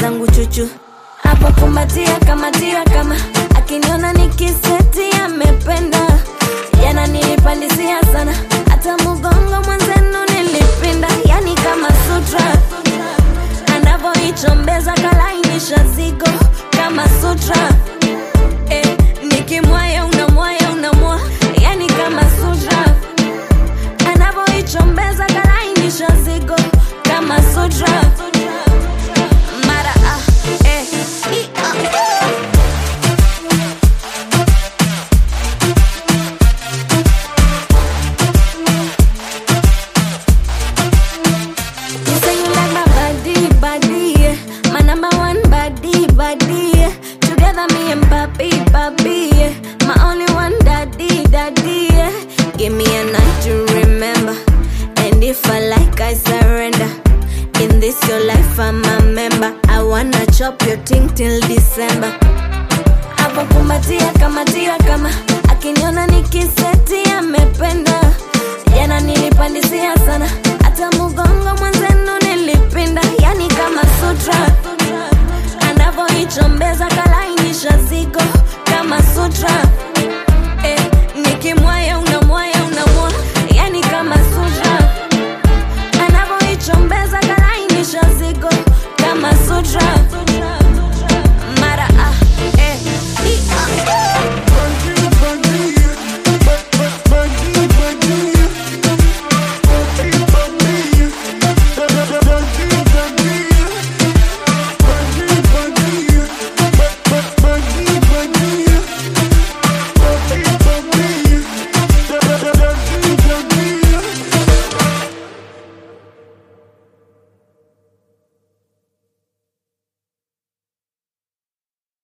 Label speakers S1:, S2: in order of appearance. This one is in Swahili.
S1: zangu chuchu hapo kumbatia kamatia kama akiniona nikiseti amependa jana nilipandisia sana hata mugongo mwenzenu nilipinda yani kama sutra anavyoichombeza kalainisha zigo kama sutra eh, nikimwaya unamwaya unamwa yani kama sutra anavyoichombeza kalainisha zigo kama sutra mara ah, eh, i, ah. You say you like my body, body, yeah. My number one body, body, yeah. Together me and papi, papi, yeah. My only one daddy, daddy, yeah. Give me a night to remember. And if I like, I surrender. In this your life, I'm a member. I wanna chop your thing till December. hapo kumbatia kamatia kama akiniona nikiseti amependa jana nilipandisia sana hata mugongo mwenzenu nilipinda yani kama sutra anavyoichombeza kalainisha zigo kama sutra